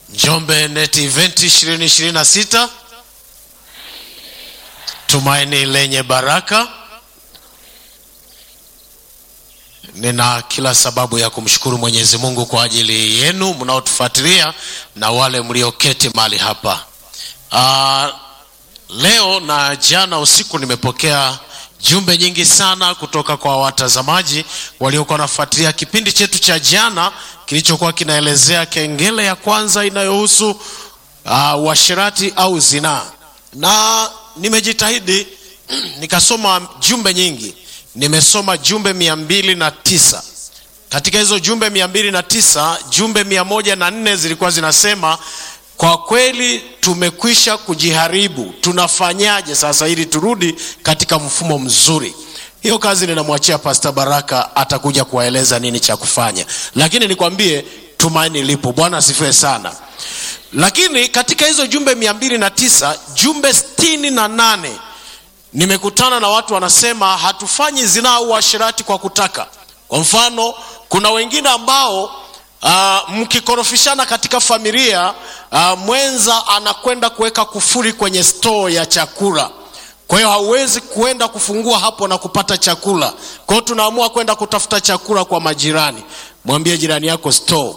Njombe Net Event 2026 tumaini lenye baraka. Nina kila sababu ya kumshukuru Mwenyezi Mungu kwa ajili yenu mnaotufuatilia na wale mlioketi mahali hapa. Uh, leo na jana usiku nimepokea jumbe nyingi sana kutoka kwa watazamaji waliokuwa wanafuatilia kipindi chetu cha jana kilichokuwa kinaelezea kengele ya kwanza inayohusu uh, uasherati au zinaa, na nimejitahidi nikasoma jumbe nyingi. Nimesoma jumbe mia mbili na tisa. Katika hizo jumbe mia mbili na tisa, jumbe mia moja na nne zilikuwa zinasema kwa kweli tumekwisha kujiharibu, tunafanyaje sasa ili turudi katika mfumo mzuri? Hiyo kazi ninamwachia Pastor Baraka, atakuja kuwaeleza nini cha kufanya, lakini nikwambie tumaini lipo. Bwana asifiwe sana. Lakini katika hizo jumbe mia mbili na tisa, jumbe sitini na nane nimekutana na watu wanasema hatufanyi zinaa au uasherati kwa kutaka. Kwa mfano, kuna wengine ambao Uh, mkikorofishana katika familia uh, mwenza anakwenda kuweka kufuri kwenye store ya chakula, kwa hiyo hauwezi kuenda kufungua hapo na kupata chakula. Kwa hiyo tunaamua kwenda kutafuta chakula kwa majirani. Mwambie jirani yako store.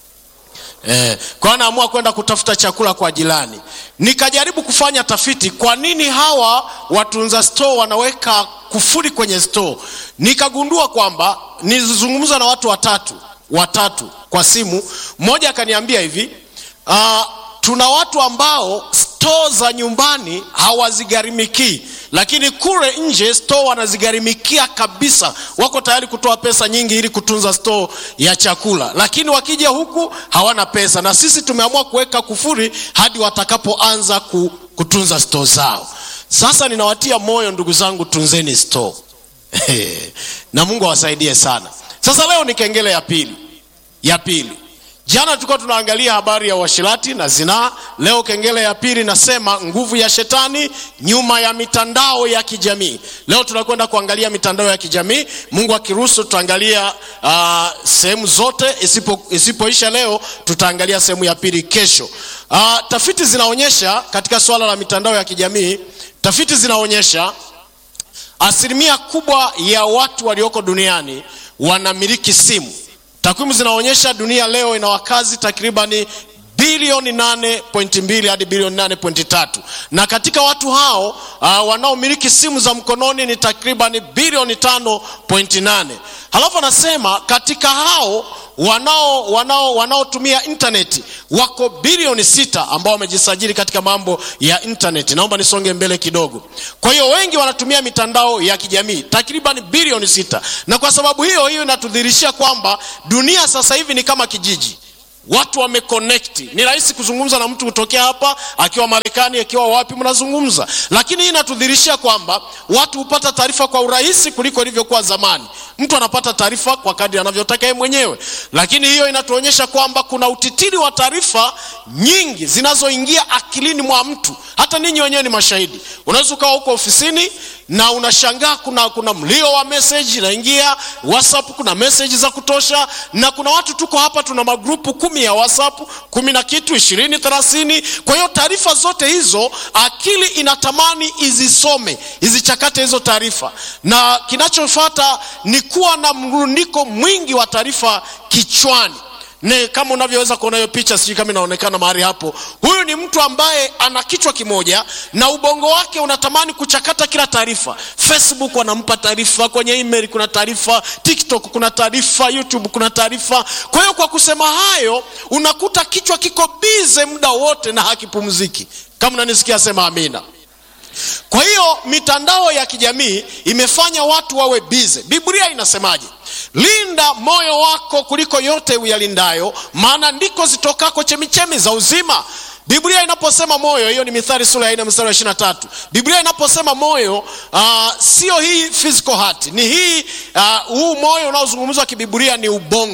Eh, kwa hiyo naamua kwenda kutafuta chakula kwa jirani. Nikajaribu kufanya tafiti, kwa nini hawa watunza store wanaweka kufuri kwenye store? Nikagundua kwamba nilizungumza na watu watatu watatu kwa simu. Mmoja akaniambia hivi uh, tuna watu ambao store za nyumbani hawazigharimikii, lakini kule nje store wanazigharimikia kabisa, wako tayari kutoa pesa nyingi ili kutunza store ya chakula, lakini wakija huku hawana pesa, na sisi tumeamua kuweka kufuri hadi watakapoanza kutunza store zao. Sasa ninawatia moyo ndugu zangu, tunzeni store na Mungu awasaidie sana. Sasa leo ni kengele ya pili ya pili. Jana tulikuwa tunaangalia habari ya uasherati na zinaa. Leo kengele ya pili nasema nguvu ya shetani nyuma ya mitandao ya kijamii. Leo tunakwenda kuangalia mitandao ya kijamii. Mungu akiruhusu, tutaangalia uh, sehemu zote. Isipo isipoisha leo, tutaangalia sehemu ya pili kesho. Uh, tafiti zinaonyesha katika swala la mitandao ya kijamii, tafiti zinaonyesha asilimia kubwa ya watu walioko duniani wanamiliki simu. Takwimu zinaonyesha dunia leo ina wakazi takribani bilioni 8.2 hadi bilioni 8.3, na katika watu hao uh, wanaomiliki simu za mkononi ni takribani bilioni 5.8. Halafu anasema katika hao wanao wanao wanaotumia intaneti wako bilioni sita ambao wamejisajili katika mambo ya intaneti. Naomba nisonge mbele kidogo. Kwa hiyo wengi wanatumia mitandao ya kijamii takriban bilioni sita, na kwa sababu hiyo hiyo inatudhihirishia kwamba dunia sasa hivi ni kama kijiji watu wameconnect. Ni rahisi kuzungumza na mtu kutokea hapa akiwa Marekani, akiwa wapi, mnazungumza. Lakini hii inatudhihirishia kwamba watu hupata taarifa kwa urahisi kuliko ilivyokuwa zamani. Mtu anapata taarifa kwa kadri anavyotaka yeye mwenyewe, lakini hiyo inatuonyesha kwamba kuna utitiri wa taarifa nyingi zinazoingia akilini mwa mtu. Hata ninyi wenyewe ni mashahidi. Unaweza ukawa huko ofisini na unashangaa kuna, kuna mlio wa message inaingia WhatsApp, kuna message za kutosha, na kuna watu tuko hapa tuna magrupu kumi ya WhatsApp, kumi na kitu, ishirini, thelathini. Kwa hiyo taarifa zote hizo akili inatamani izisome, izichakate hizo taarifa, na kinachofuata ni kuwa na mrundiko mwingi wa taarifa kichwani ne kama unavyoweza kuona hiyo picha, sijui kama inaonekana mahali hapo. Huyu ni mtu ambaye ana kichwa kimoja na ubongo wake unatamani kuchakata kila taarifa. Facebook wanampa taarifa, kwenye email kuna taarifa, TikTok kuna taarifa, YouTube kuna taarifa. Kwa hiyo kwa kusema hayo, unakuta kichwa kiko bize muda wote na hakipumziki. Kama unanisikia sema amina. Kwa hiyo mitandao ya kijamii imefanya watu wawe bize. Biblia inasemaje? Linda moyo wako kuliko yote uyalindayo, maana ndiko zitokako chemichemi za uzima. Biblia inaposema moyo, hiyo ni Mithali sura ya 4 mstari wa 23. Biblia inaposema moyo, uh, sio hii physical heart, ni hii uh, huu moyo unaozungumzwa kibiblia ni ubongo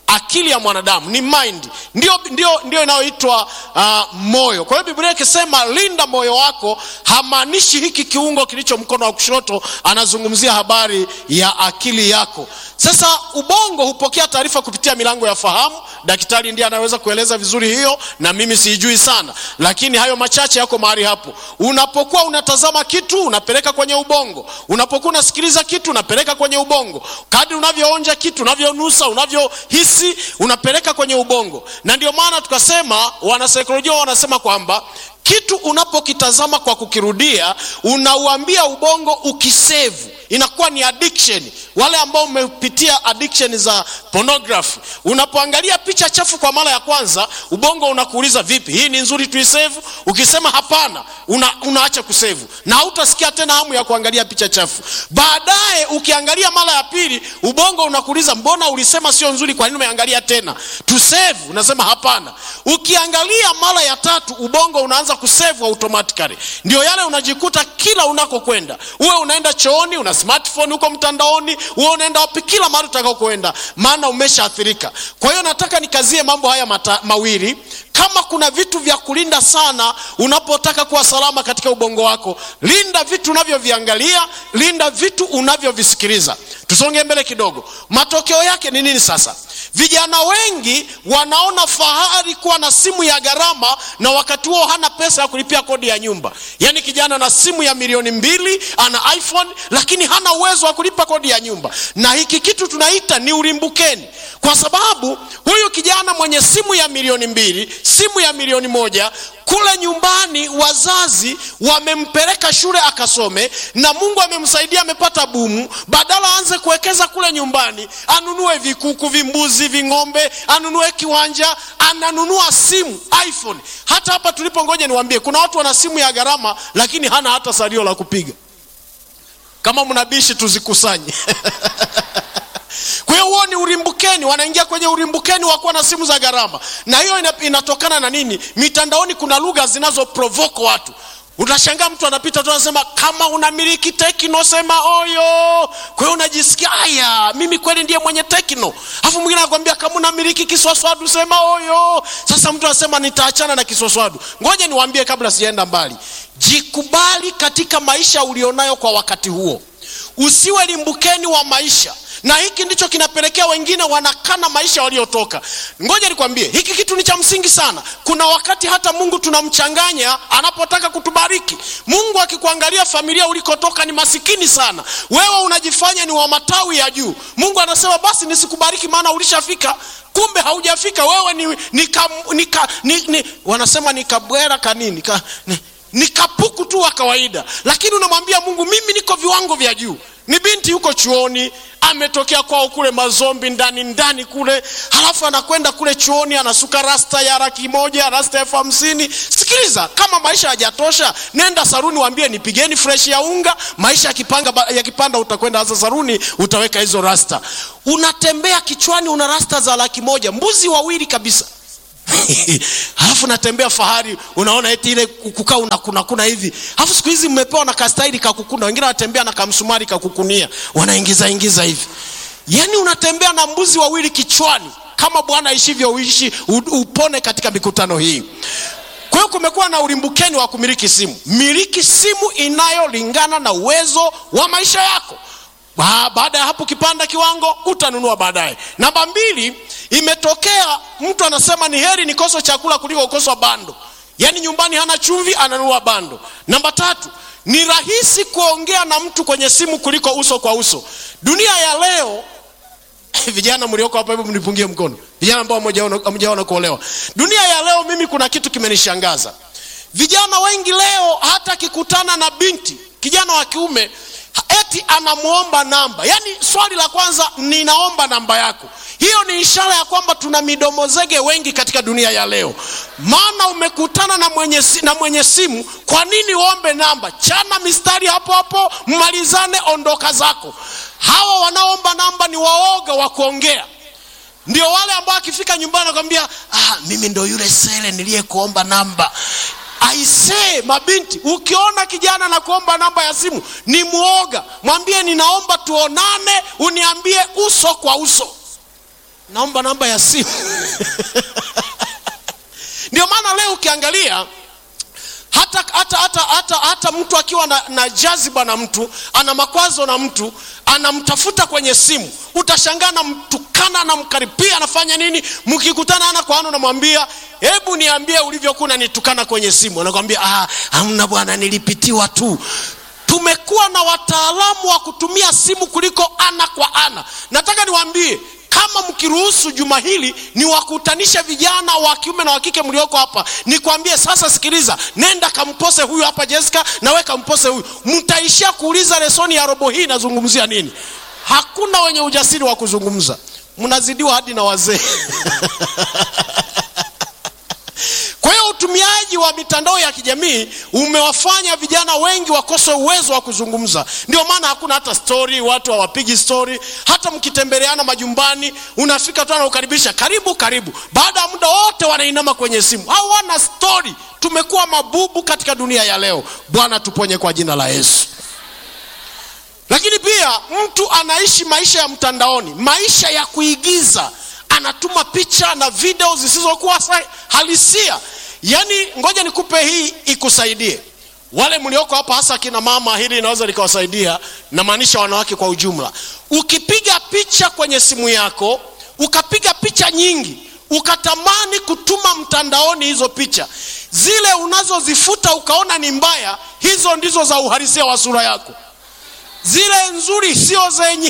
akili ya mwanadamu ni mind ndio, ndio, ndio inayoitwa uh, moyo kwa hiyo biblia ikisema linda moyo wako hamaanishi hiki kiungo kilicho mkono wa kushoto anazungumzia habari ya akili yako sasa ubongo hupokea taarifa kupitia milango ya fahamu daktari ndiye anaweza kueleza vizuri hiyo na mimi siijui sana lakini hayo machache yako mahali hapo unapokuwa unatazama kitu unapeleka kwenye ubongo unapokuwa unasikiliza kitu unapeleka kwenye ubongo kadri unavyoonja kitu unavyonusa unavyohisi unapeleka kwenye ubongo na ndio maana tukasema wanasaikolojia wanasema kwamba kitu unapokitazama kwa kukirudia unauambia ubongo ukisevu inakuwa ni addiction wale ambao umepitia addiction za pornography unapoangalia picha chafu kwa mara ya kwanza ubongo unakuuliza vipi hii ni nzuri tuisevu ukisema hapana una, unaacha kusevu na hautasikia tena hamu ya kuangalia picha chafu baadaye ukiangalia mara ya pili ubongo unakuuliza mbona ulisema sio nzuri kwa nini umeangalia tena tusevu unasema hapana ukiangalia mara ya tatu ubongo unaanza kusevu automatically ndio yale unajikuta kila unakokwenda uwe unaenda chooni una smartphone huko mtandaoni uwe unaenda wapi kila mahali utakaokwenda maana umeshaathirika kwa hiyo nataka nikazie mambo haya mata, mawili kama kuna vitu vya kulinda sana unapotaka kuwa salama katika ubongo wako linda vitu unavyoviangalia linda vitu unavyovisikiliza tusonge mbele kidogo matokeo yake ni nini sasa vijana wengi wanaona fahari kuwa na simu ya gharama na wakati huo hana pesa ya kulipia kodi ya nyumba yaani kijana na simu ya milioni mbili ana iphone lakini hana uwezo wa kulipa kodi ya nyumba na hiki kitu tunaita ni ulimbukeni kwa sababu huyu kijana mwenye simu ya milioni mbili simu ya milioni moja kule nyumbani wazazi wamempeleka shule akasome na mungu amemsaidia amepata bumu badala aanze kuwekeza kule nyumbani anunue vikuku vimbuzi ving'ombe anunue kiwanja ananunua simu iphone hata hapa tulipo ngoja niwambie kuna watu wana simu ya gharama lakini hana hata salio la kupiga kama mnabishi tuzikusanye kwa hiyo huo ni urimbukeni wanaingia kwenye urimbukeni wa kuwa na simu za gharama na hiyo ina, inatokana na nini mitandaoni kuna lugha zinazoprovoko watu utashangaa mtu anapita tu anasema kama unamiliki tekno sema oyo kwa hiyo unajisikia aya mimi kweli ndiye mwenye tekno alafu mwingine anakwambia kama unamiliki kiswaswadu sema oyo sasa mtu anasema nitaachana na kiswaswadu ngoja niwaambie kabla sijaenda mbali jikubali katika maisha ulionayo kwa wakati huo usiwe limbukeni wa maisha na hiki ndicho kinapelekea wengine wanakana maisha waliotoka ngoja nikwambie hiki kitu ni cha msingi sana kuna wakati hata mungu tunamchanganya anapotaka kutubariki mungu akikuangalia familia ulikotoka ni masikini sana wewe unajifanya ni wa matawi ya juu mungu anasema basi nisikubariki maana ulishafika kumbe haujafika wewe ni, ni, ka, ni, ka, ni, ni wanasema ni kabwera kanini ka, ni, ni kapuku tu wa kawaida lakini unamwambia mungu mimi niko viwango vya juu ni binti yuko chuoni ametokea kwao kule mazombi ndani ndani kule halafu anakwenda kule chuoni anasuka rasta ya laki moja rasta elfu hamsini sikiliza kama maisha hajatosha nenda saruni waambie nipigeni fresh ya unga maisha yakipanga yakipanda utakwenda hasa saruni utaweka hizo rasta unatembea kichwani una rasta za laki moja mbuzi wawili kabisa halafu natembea fahari unaona eti ile kukaa unakuna kuna hivi halafu siku hizi mmepewa na kastaili kakukuna wengine wanatembea na kamsumari kakukunia wanaingiza ingiza hivi yaani unatembea na mbuzi wawili kichwani kama bwana aishivyo uishi upone katika mikutano hii kwa hiyo kumekuwa na ulimbukeni wa kumiliki simu miliki simu inayolingana na uwezo wa maisha yako baada ya hapo ukipanda kiwango utanunua baadaye namba mbili imetokea mtu anasema ni heri nikose chakula kuliko kukoswa bando yaani nyumbani hana chumvi ananunua bando namba tatu ni rahisi kuongea na mtu kwenye simu kuliko uso kwa uso dunia ya leo vijana mlioko hapa hebu mnipungie mkono vijana ambao hamjaona kuolewa dunia ya leo mimi kuna kitu kimenishangaza vijana wengi leo hata akikutana na binti kijana wa kiume eti anamwomba namba yaani swali la kwanza ninaomba namba yako hiyo ni ishara ya kwamba tuna midomo zege wengi katika dunia ya leo maana umekutana na mwenye, na mwenye simu kwa nini uombe namba chana mistari hapo hapo mmalizane ondoka zako hawa wanaomba namba ni waoga wa kuongea ndio wale ambao akifika nyumbani anakwambia ah, mimi ndo yule sele niliyekuomba namba aisee mabinti ukiona kijana na kuomba namba ya simu ni mwoga mwambie ninaomba tuonane uniambie uso kwa uso naomba namba ya simu ndio maana leo ukiangalia hata, hata, hata, hata, hata mtu akiwa na, na jaziba na mtu ana makwazo na mtu anamtafuta kwenye simu utashangaa namtukana namkaripia anafanya nini mkikutana ana kwa ana unamwambia hebu niambie ulivyokuwa unanitukana kwenye simu anakwambia ah, hamna bwana nilipitiwa tu tumekuwa na wataalamu wa kutumia simu kuliko ana kwa ana nataka niwaambie kama mkiruhusu juma hili niwakutanishe vijana wa kiume na wa kike mlioko hapa nikwambie sasa sikiliza nenda kampose huyu hapa jessica nawe kampose huyu mtaishia kuuliza lesoni ya robo hii inazungumzia nini hakuna wenye ujasiri wa kuzungumza mnazidiwa hadi na wazee kwa hiyo utumiaji wa mitandao ya kijamii umewafanya vijana wengi wakose uwezo wa kuzungumza ndio maana hakuna hata stori watu hawapigi stori hata mkitembeleana majumbani unafika tu anaukaribisha karibu karibu baada ya muda wote wanainama kwenye simu hawana stori tumekuwa mabubu katika dunia ya leo bwana tuponye kwa jina la yesu lakini pia mtu anaishi maisha ya mtandaoni maisha ya kuigiza anatuma picha na video zisizokuwa halisia yaani ngoja nikupe hii ikusaidie wale mlioko hapa hasa akina mama hili inaweza likawasaidia namaanisha wanawake kwa ujumla ukipiga picha kwenye simu yako ukapiga picha nyingi ukatamani kutuma mtandaoni hizo picha zile unazozifuta ukaona ni mbaya hizo ndizo za uhalisia wa sura yako zile nzuri sio zenye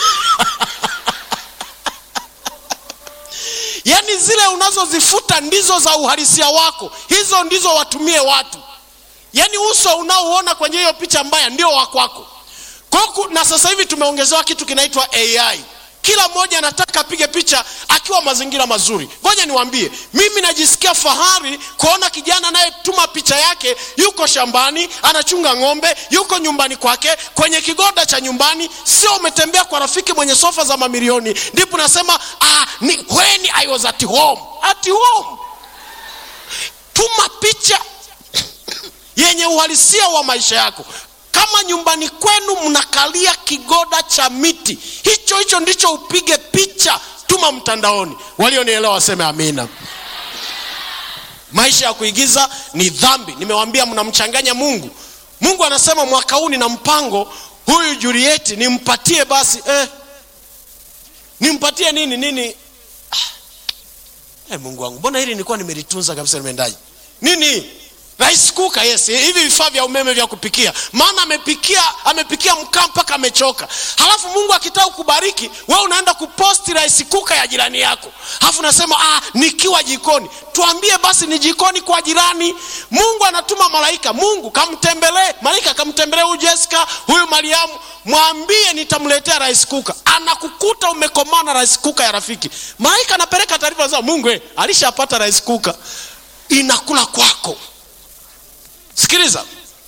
yaani zile unazozifuta ndizo za uhalisia wako hizo ndizo watumie watu yaani uso unaouona kwenye hiyo picha mbaya ndio wakwako kwaku na sasa hivi tumeongezewa kitu kinaitwa ai kila mmoja anataka apige picha akiwa mazingira mazuri ngoja niwambie mimi najisikia fahari kuona kijana anayetuma picha yake yuko shambani anachunga ng'ombe yuko nyumbani kwake kwenye kigoda cha nyumbani sio umetembea kwa rafiki mwenye sofa za mamilioni ndipo nasema ah, ni when i was at home at home tuma picha yenye uhalisia wa maisha yako kama nyumbani kwenu mnakalia kigoda cha miti hicho hicho ndicho upige picha tuma mtandaoni walionielewa waseme amina maisha ya kuigiza ni dhambi nimewambia mnamchanganya mungu mungu anasema mwaka huu nina mpango huyu julieti nimpatie basi eh, nimpatie nini nini ah, eh, mungu wangu mbona hili nilikuwa nimelitunza kabisa nimeendaje nini rice cooker yes hivi vifaa vya umeme vya kupikia maana amepikia amepikia mkaa mpaka amechoka halafu mungu akitaka kubariki we unaenda kuposti rice cooker ya jirani yako halafu unasema ah, nikiwa jikoni tuambie basi ni jikoni kwa jirani mungu anatuma malaika mungu kamtembelee malaika kamtembelee huyu jessica huyu mariamu mwambie nitamletea rice cooker anakukuta umekomaa na rice cooker ya rafiki malaika anapeleka taarifa za mungu eh, alishapata rice cooker inakula kwako sikiliza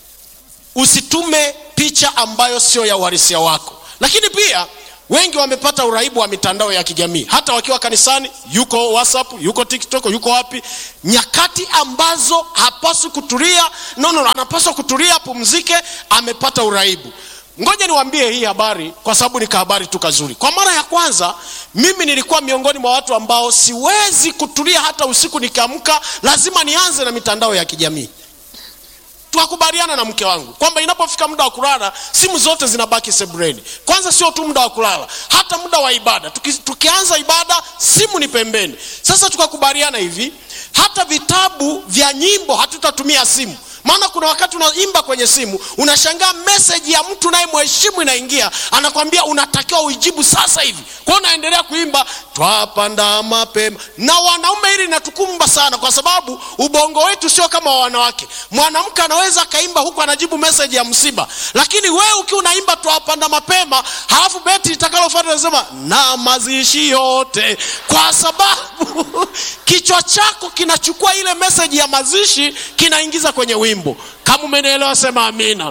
usitume picha ambayo sio ya uhalisia wako lakini pia wengi wamepata uraibu wa mitandao ya kijamii hata wakiwa kanisani yuko whatsapp yuko tiktok yuko wapi nyakati ambazo hapaswi kutulia no, no, anapaswa kutulia pumzike amepata uraibu ngoja niwaambie hii habari kwa sababu ni kahabari tu kazuri kwa mara ya kwanza mimi nilikuwa miongoni mwa watu ambao siwezi kutulia hata usiku nikiamka lazima nianze na mitandao ya kijamii tukakubaliana na mke wangu kwamba inapofika muda wa kulala simu zote zinabaki sebreni kwanza sio tu muda wa kulala hata muda wa ibada Tuki, tukianza ibada simu ni pembeni sasa tukakubaliana hivi hata vitabu vya nyimbo hatutatumia simu maana kuna wakati unaimba kwenye simu unashangaa meseji ya mtu naye mheshimu inaingia anakwambia unatakiwa uijibu sasa hivi kwao unaendelea kuimba twapanda mapema na wanaume hili linatukumba sana kwa sababu ubongo wetu sio kama wa wanawake mwanamke anaweza akaimba huku anajibu meseji ya msiba lakini wewe ukiwa unaimba twapanda mapema halafu beti itakalofata nasema na mazishi yote kwa sababu kichwa chako kinachukua ile meseji ya mazishi kinaingiza kwenye wimbo kama umenielewa sema amina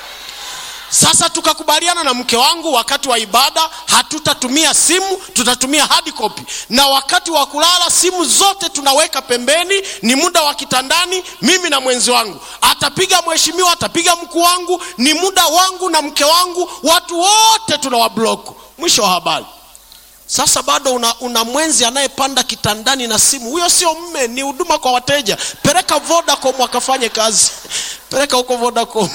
sasa tukakubaliana na mke wangu wakati wa ibada hatutatumia simu tutatumia hard copy na wakati wa kulala simu zote tunaweka pembeni ni muda wa kitandani mimi na mwenzi wangu atapiga mheshimiwa atapiga mkuu wangu ni muda wangu na mke wangu watu wote tunawablock mwisho wa habari sasa bado una, una mwenzi anayepanda kitandani na simu huyo sio mme ni huduma kwa wateja peleka vodacom wakafanye kazi peleka huko vodacom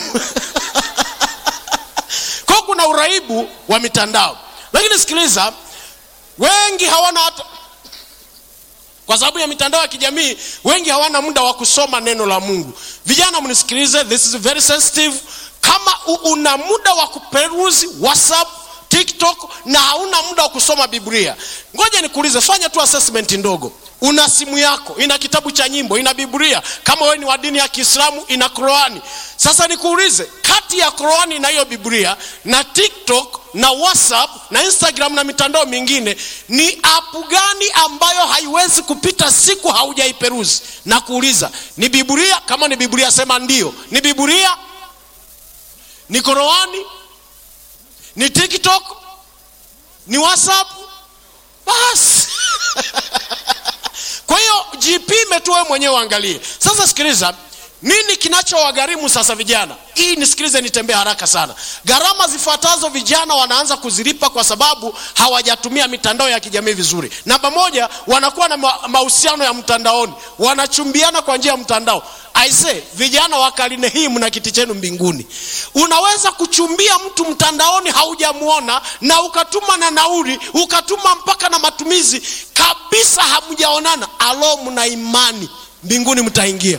kwao kuna uraibu wa mitandao lakini sikiliza wengi hawana hata kwa sababu ya mitandao ya kijamii wengi hawana muda wa kusoma neno la mungu vijana mnisikilize this is very sensitive kama u- una muda wa kuperuzi whatsapp tiktok na hauna muda wa kusoma biblia ngoja nikuulize fanya tu assessment ndogo una simu yako ina kitabu cha nyimbo ina biblia kama wewe ni wa dini ya kiislamu ina qurani sasa nikuulize kati ya qurani na hiyo biblia na tiktok na whatsapp na instagram na mitandao mingine ni apu gani ambayo haiwezi kupita siku haujaiperuzi na kuuliza ni biblia kama ni biblia sema ndio ni biblia ni qurani ni tiktok ni whatsapp basi kwa hiyo jipime tu wewe mwenyewe uangalie sasa sikiliza nini kinachowagharimu sasa vijana hii nisikilize nitembee haraka sana gharama zifuatazo vijana wanaanza kuzilipa kwa sababu hawajatumia mitandao ya kijamii vizuri namba moja wanakuwa na ma- mahusiano ya mtandaoni wanachumbiana kwa njia ya mtandao aise vijana wa karine hii mna kiti chenu mbinguni unaweza kuchumbia mtu mtandaoni haujamwona na ukatuma na nauri ukatuma mpaka na matumizi kabisa hamjaonana alo mna imani mbinguni mtaingia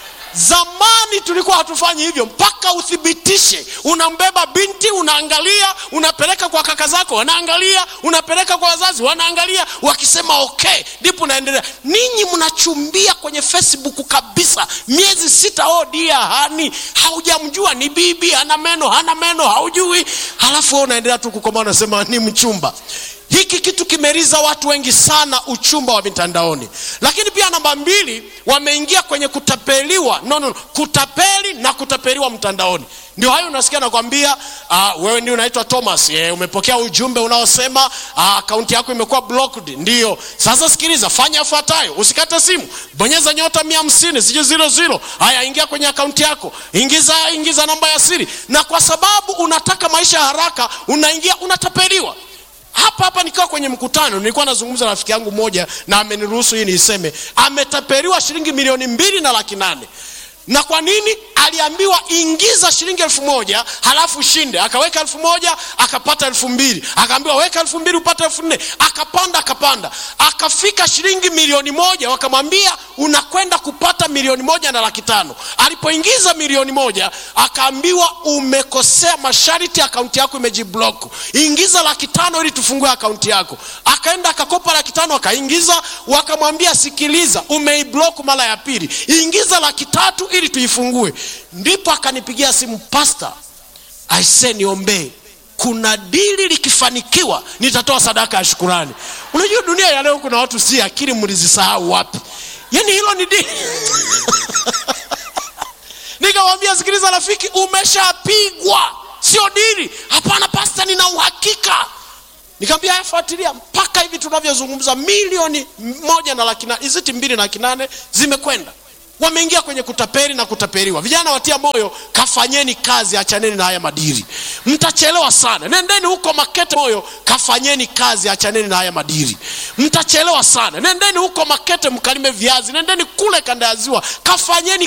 zamani tulikuwa hatufanyi hivyo mpaka uthibitishe unambeba binti unaangalia unapeleka kwa kaka zako wanaangalia unapeleka kwa wazazi wanaangalia wakisema okay ndipo unaendelea ninyi mnachumbia kwenye facebook kabisa miezi sita oh dia hani haujamjua ni bibi hana meno hana meno haujui halafu wewe unaendelea tu kukomaa unasema ni mchumba hiki kitu kimeriza watu wengi sana uchumba wa mitandaoni lakini pia namba mbili wameingia kwenye kutapeliwa no, no, no. kutapeli na kutapeliwa mtandaoni ndio hayo unasikia nakwambia uh, wewe ndio unaitwa thomas yeah, umepokea ujumbe unaosema akaunti uh, yako imekuwa blocked ndio sasa sikiliza fanya yafuatayo usikate simu bonyeza nyota mia hamsini sijui ziro ziro haya ingia kwenye akaunti yako ingiza ingiza namba ya siri na kwa sababu unataka maisha ya haraka unaingia unatapeliwa hapa hapa nikiwa kwenye mkutano nilikuwa nazungumza na rafiki yangu moja na ameniruhusu hii niiseme ametapeliwa shilingi milioni mbili na laki nane na kwa nini aliambiwa ingiza shilingi elfu moja halafu shinde akaweka elfu moja akapata elfu mbili akaambiwa weka elfu mbili upate elfu nne akapanda akapanda akafika shilingi milioni moja wakamwambia unakwenda kupata milioni moja na laki tano alipoingiza milioni moja akaambiwa umekosea masharti akaunti yako imejiblock ingiza laki tano ili tufungue akaunti yako akaenda akakopa laki tano akaingiza wakamwambia sikiliza umeiblock mara ya pili ingiza laki tatu ili tuifungue ndipo akanipigia simu pasta aise niombee kuna dili likifanikiwa nitatoa sadaka ya shukurani unajua dunia ya leo kuna watu si akili mlizisahau wapi yaani hilo ni dili nikamwambia sikiliza rafiki umeshapigwa sio dili hapana pasta nina uhakika nikamwambia haya fuatilia mpaka hivi tunavyozungumza milioni moja na laki nane iziti mbili na laki nane zimekwenda wameingia kwenye kutapeli na kutapeliwa vijana watia moyo kafanyeni kazi achaneni na haya madiri mtachelewa sana nendeni huko makete moyo kafanyeni kazi achaneni na haya madiri mtachelewa sana nendeni huko makete mkalime viazi nendeni kule kanda ya ziwa kafanyeni